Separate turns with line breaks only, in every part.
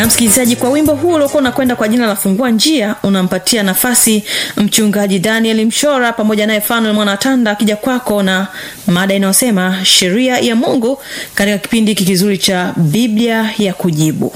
na msikilizaji kwa wimbo huu uliokuwa unakwenda kwa jina la fungua njia unampatia nafasi mchungaji daniel mshora pamoja naye fanuel mwanatanda akija kwako na mada inayosema sheria ya mungu katika kipindi hiki kizuri cha biblia ya kujibu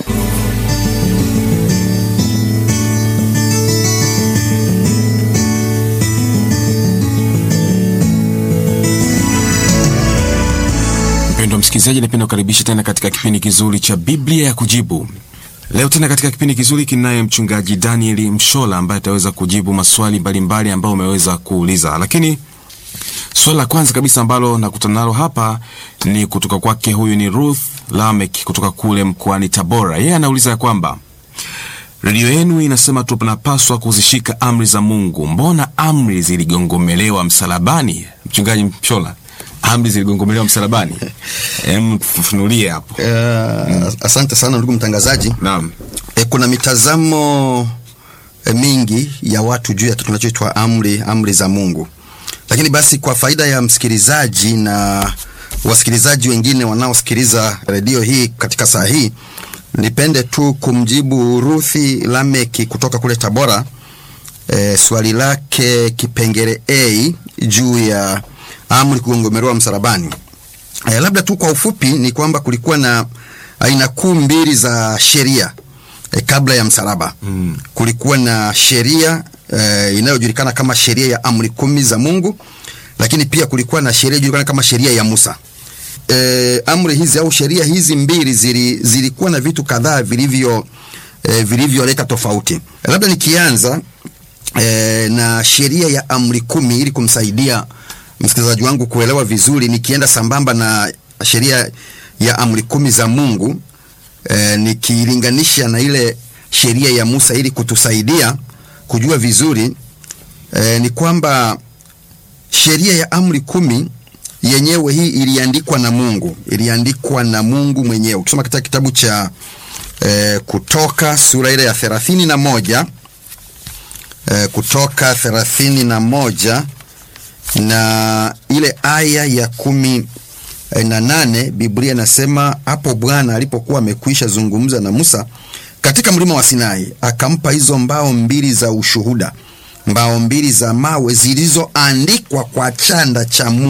mpendwa msikilizaji napenda kukaribisha tena katika kipindi kizuri cha biblia ya kujibu leo tena katika kipindi kizuri kinaye mchungaji daniel mshola ambaye ataweza kujibu maswali mbalimbali ambayo umeweza kuuliza lakini swali la kwanza kabisa ambalo nakutana nalo hapa ni kutoka kwake huyu ni ruth lamek kutoka kule mkoani tabora yeye anauliza ya kwamba redio yenu inasema tunapaswa kuzishika amri za mungu mbona amri ziligongomelewa msalabani mchungaji mshola amri ziligongomelewa msalabani em tufafanulie hapo
Uh, asante sana ndugu mtangazaji.
naam
E, kuna mitazamo e, mingi ya watu juu ya kitu kinachoitwa amri amri za Mungu, lakini basi kwa faida ya msikilizaji na wasikilizaji wengine wanaosikiliza redio hii katika saa hii, nipende tu kumjibu Ruthi Lameki kutoka kule Tabora e, swali lake kipengele A juu ya amri kugongomelewa msalabani. E, labda tu kwa ufupi ni kwamba kulikuwa na aina kuu mbili za sheria e, kabla ya msalaba mm. Kulikuwa na sheria e, inayojulikana kama sheria ya amri kumi za Mungu, lakini pia kulikuwa na sheria inayojulikana kama sheria ya Musa. E, amri hizi au sheria hizi mbili zili, zilikuwa na vitu kadhaa vilivyo e, vilivyoleta tofauti. E, labda nikianza e, na sheria ya amri kumi ili kumsaidia msikilizaji wangu kuelewa vizuri, nikienda sambamba na sheria ya amri kumi za Mungu e, nikilinganisha na ile sheria ya Musa ili kutusaidia kujua vizuri e, ni kwamba sheria ya amri kumi yenyewe hii iliandikwa na Mungu, iliandikwa na Mungu mwenyewe. Ukisoma katika kitabu cha e, Kutoka sura ile ya thelathini na moja e, Kutoka thelathini na moja na ile aya ya kumi na nane Biblia inasema hapo Bwana alipokuwa amekwisha zungumza na Musa katika mlima wa Sinai, akampa hizo mbao mbili za ushuhuda, mbao mbili za mawe zilizoandikwa kwa chanda cha Mungu